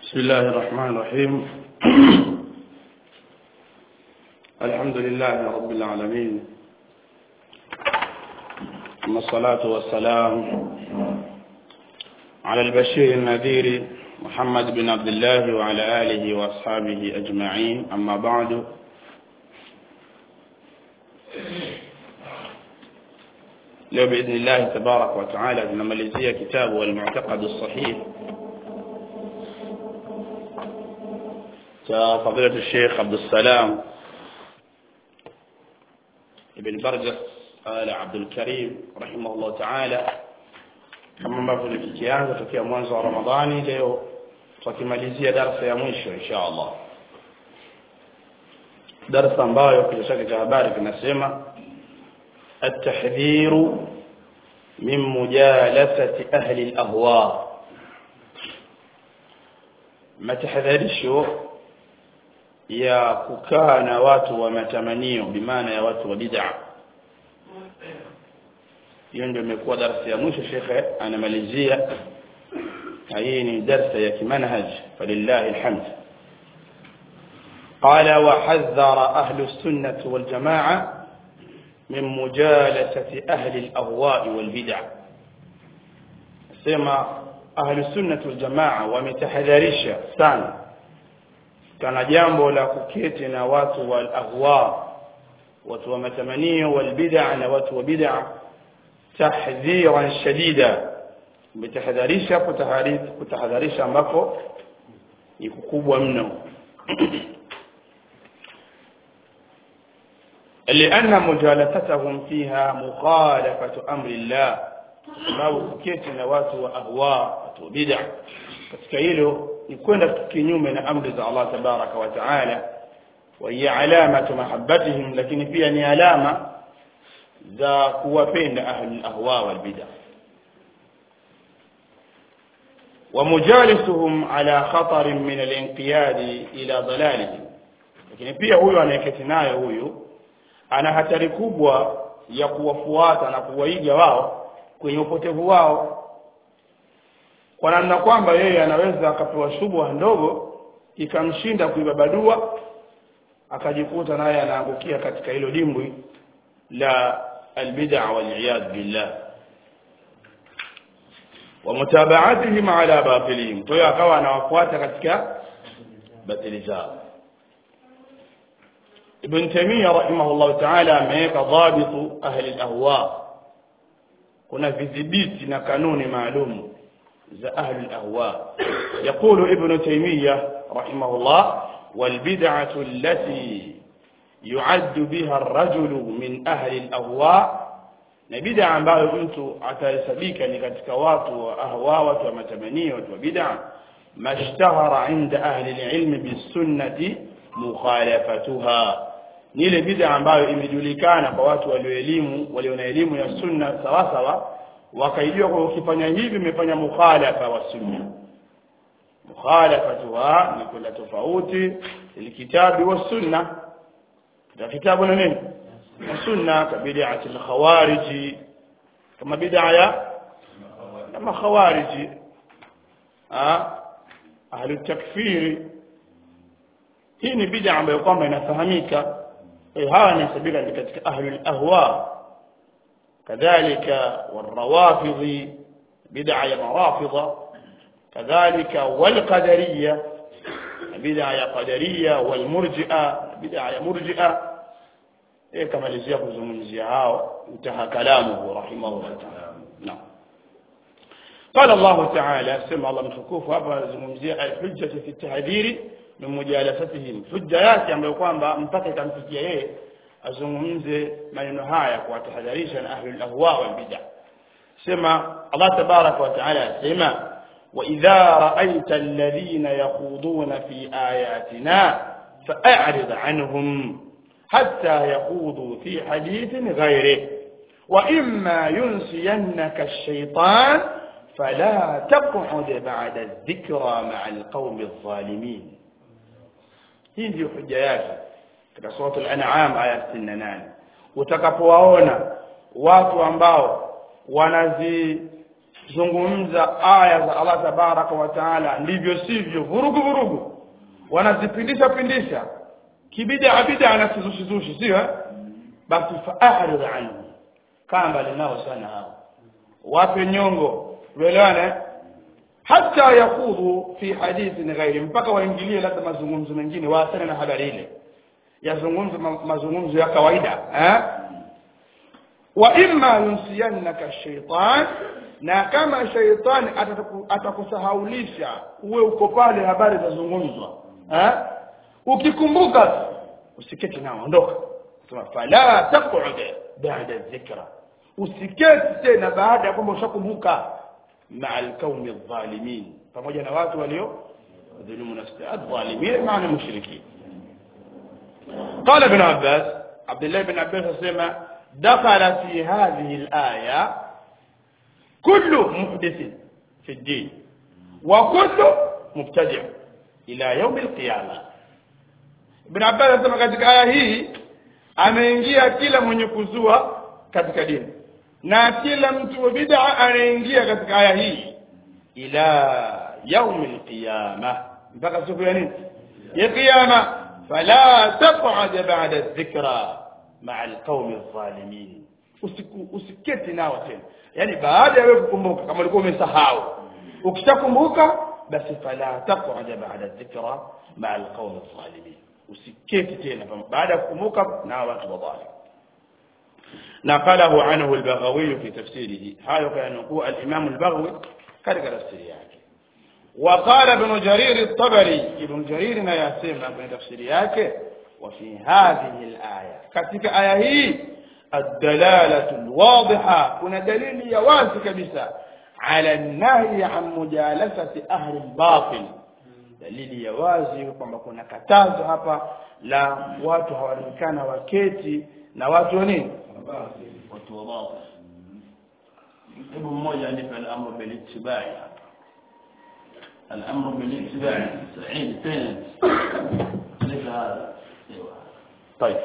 بسم الله الرحمن الرحيم الحمد لله رب العالمين ثم الصلاة والسلام على البشير النذير محمد بن عبد الله وعلى آله وأصحابه أجمعين أما بعد leo باذن الله تبارك وتعالى tunamalizia kitabu al-mu'taqad as-sahih cha fadilatu Sheikh Abdul Salam ibn Barjas ala Abdul Karim rahimahullah ta'ala kama ambavyo tulikianza tokea mwanzo wa Ramadhani leo tukimalizia darasa ya mwisho insha Allah darasa ambayo kichwa chake cha habari kinasema التحذير من مجالسة أهل الأهواء ما تحذرشو يا ككان watu wa matamanio bimaana ya watu wa bid'a hiyo ndio imekuwa darasa ya mwisho shekhe anamalizia hii ni darasa ya kimanhaj falillahi alhamd قال وحذر أهل السنة والجماعة من مجالسة أهل الأهواء والبدع سما أهل السنة والجماعة ومتحذرش sana kana jambo la kuketi na watu wa ahwa watu wa matamanio wal bid'a na watu wa bid'a tahdhiran shadida umetahadharisha kutahadharisha ambako ni kukubwa mno لأن مجالستهم فيها مخالفة أمر الله sababu kuketi na watu wa ahwa watu wa bid'a katika hilo ni kwenda kinyume na amri za Allah tabaraka wa taala wa hiya alamatu mahabbatihim lakini pia ni alama za kuwapenda ahli ahwa wal bid'a ومجالسهم على خطر من الانقياد الى ضلالهم lakini pia huyo anayeketi nayo huyu ana hatari kubwa ya kuwafuata na kuwaiga wao kwenye upotevu wao kwa namna kwamba yeye anaweza akapewa shubha ndogo ikamshinda kuibabadua akajikuta naye anaangukia katika hilo dimbwi la albid'a wal billah wa mutabaatihim ala batilihim kwa hiyo akawa anawafuata katika batili zao ابن تيمية رحمه الله تعالى ameweka ضابط أهل الأهواء kuna vidhibiti na kanuni maalum za ahli al-ahwa يقول ابن تيمية رحمه الله والبدعة التي يعد بها الرجل من أهل الأهواء na bid'a ambayo mtu atahesabika ni katika watu wa ahwa watu wa matamanio watu wa bid'a mashtahara inda ahli al-ilm bis-sunnati mukhalafatuha ni ile bid'a ambayo imejulikana kwa watu walioelimu walio na elimu ya sunna sawa sawa wakaijua kwa ukifanya hivi umefanya mukhalafa wa sunna mukhalafatuha ni kwenda tofauti ilkitabi wa sunna na kitabu na nini na sunna ka bid'ati al-khawarij kama bid'a ya kama khawarij ah ahli takfiri hii ni bid'a ambayo kwamba inafahamika hawa ni sabila ni katika ahli ahwa kadhalika والروافض bid'a ya marafidha kadhalika والقدريه bid'a ya qadariyya والمرجئه bid'a ya murji'a eh kama lizia kuzungumzia hao utaha kalamu rahimahullah ta'ala naam قال الله تعالى سمع الله مtukufu hapa anazungumzia al-hujjah fi at-tahdhir min mujalasatihim hujja yake ambayo kwamba mpaka itamfikia yeye azungumze maneno haya kuwatahadharisha na ahli al-ahwa wal bid'ah sema Allah tabarak wa taala sema wa idha ra'aita alladhina yakhuduna fi ayatina fa'rid anhum hatta yakhudu fi hadithin ghayrih wa imma yunsiyannaka ash-shaytan فلا تقعد بعد الذكرى مع القوم الظالمين hii ndio hoja yake katika sura al-an'am aya 68 utakapowaona watu ambao wanazi zungumza aya za Allah tabaraka wa taala ndivyo sivyo vurugu vurugu wanazipindisha pindisha kibida bida na kizushi zushi sio eh? basi fa'arid anhu kamba linao sana hao wape nyongo uelewane hata yakudhu fi hadithin ghairi mpaka waingilie labda mazungumzo mengine waasane na habari ile yazungumzo ma, mazungumzo ya kawaida eh? wa imma yunsiyannaka shaitan na kama shaitani ataku- atakusahaulisha uwe uko pale habari zazungumzwa eh? ukikumbuka tu, usiketi nao ondoka sema fala taqud ba'da dhikra usiketi tena baada ya kwamba ushakumbuka maa alqaumi adh-dhalimin pamoja na watu walio dhulumu nafsi adh-dhalimin maana mushrikin قال ابن عباس عبد الله بن عباس سمع دخل في هذه الآية كل محدث في الدين وكل مبتدع إلى يوم القيامة ابن عباس سمع katika aya hii ameingia kila mwenye kuzua katika dini na kila mtu wa bid'a anaingia katika aya hii ila yaum alqiyama mpaka siku ya nini ya kiyama fala taq'ud ba'da dhikra ma'a alqawmi adh-dhalimin usiku usiketi nao tena yani baada ya wewe kukumbuka kama ulikuwa umesahau ukishakumbuka basi fala taq'ud ba'da dhikra ma'a alqawmi adh-dhalimin usiketi tena baada ya kukumbuka na watu wadhalim نقله عنه البغوي في تفسيره هذا كان يقول الإمام البغوي كذلك تفسير yake وقال ابن جرير الطبري ابن جرير na yasema kwenye tafsiri yake وفي هذه الآية katika aya hii الدلالة الواضحة kuna dalili ya wazi kabisa على النهي عن مجالسة أهل الباطل dalili ya wazi kwamba kuna katazo hapa la watu hawaonekana waketi na watu wa nini watu wa batil hebu mmoja anipe al-amru bil ittibai الامر بالاتباع سعيد فين ليس هذا طيب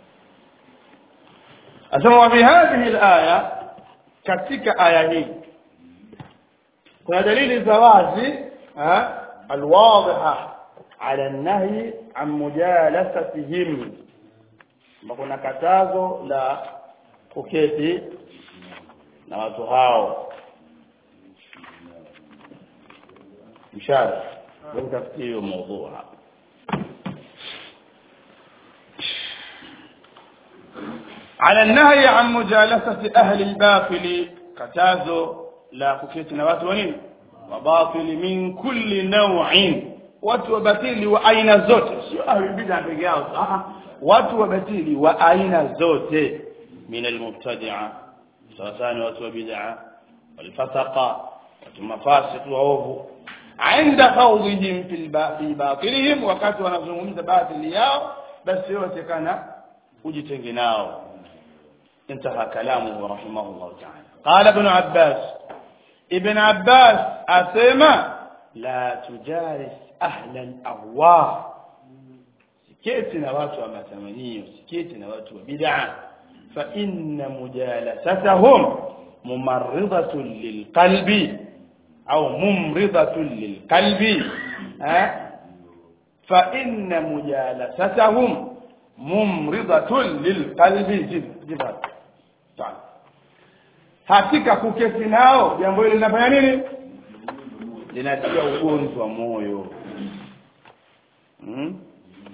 أسمى في هذه الآية katika aya hii kuna dalili za wazi alwadhiha ala nahyi an mujalasatihim kuna katazo la kuketi na watu hao mshara nitafutie hiyo mada hapa على النهي عن مجالسة أهل الباطل كتازو لا كفيتنا watu wanini wabatil min kulli naw'in watu wabatili wa aina zote sio ahli bid'a peke yao ah watu wabatili wa aina zote min almubtadi'a sawasani watu wa bid'a walfasaqa watu mafasiq waovu عند خوضهم في في باطلهم wakati wanazungumza batili yao basi yote kana ujitenge nao انتهى كلامه رحمه الله تعالى قال ابن عباس ابن عباس أسمى لا تجالس أهل الأهواء سكيت نوات ومتمنية سكيت نوات وبدعة فإن مجالستهم ممرضة للقلب أو ممرضة للقلب ها فإن مجالستهم ممرضة للقلب جب جب تعال hakika kuketi nao jambo hili linafanya nini linatia ugonjwa moyo hmm?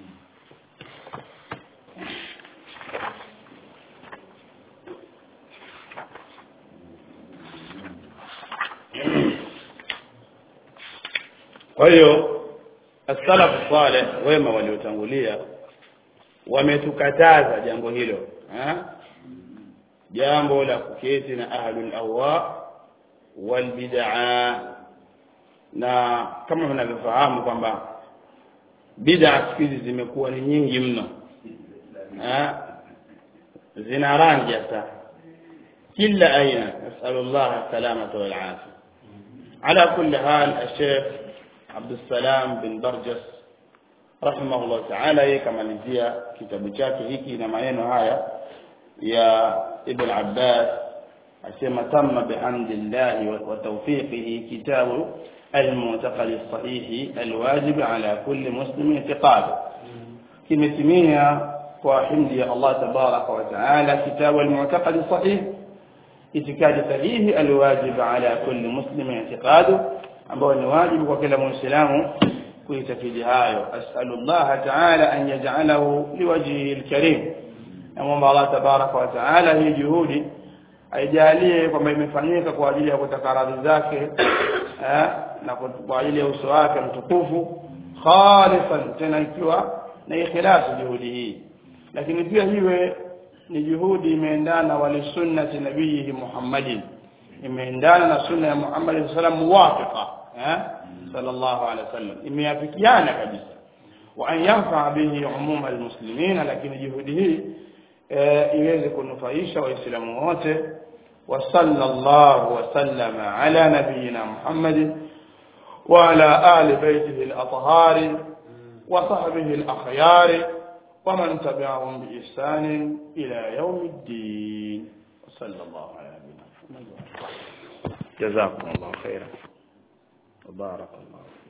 kwa hiyo as-salaf salih wema waliotangulia wametukataza jambo hilo ha? jambo la kuketi na ahlul ahwa wal bid'a na kama mnavyofahamu kwamba bid'a siku hizi zimekuwa ni nyingi mno ha? zina rangi hata kila aina nasalullah salamata wal afia على كل حال الشيخ عبد السلام بن برجس رحمه الله تعالى yeye kamalizia kitabu chake hiki na maneno haya ya Ibn Abbas asema tamma bihamdillahi wa tawfiqihi kitabu المعتقد الصحيح الواجب على كل مسلم اعتقاده kimetimia kwa himdi ya Allah tabaraka wa taala kitabu al-mu'taqad sahih itikadi sahihi alwajib ala kulli muslim i'tiqadu ambao ni wajibu kwa kila muislamu kuitakidi hayo as'alu Allah taala an yaj'alahu liwajhihi al-karim naomba Allah tabaraka wa taala hii juhudi aijalie kwamba imefanyika kwa ajili ya kutaka radhi zake eh, na kwa ajili ya uso wake mtukufu khalisan tena ikiwa na ikhlasi juhudi hii lakini pia hiwe ni juhudi imeendana wali sunnati nabii Muhammadin imeendana na sunna ya Muhammad sallam muwafiqa eh sallallahu alaihi wasallam imeafikiana kabisa wa an yanfa bihi umum almuslimin lakini juhudi hii iweze kunufaisha waislamu wote wa sallallahu wa sallama ala nabiyina Muhammadin وعلى آل بيته الأطهار وصحبه الأخيار ومن تبعهم بإحسان إلى يوم الدين وصلى الله على نبينا محمد جزاكم الله خيرا وبارك الله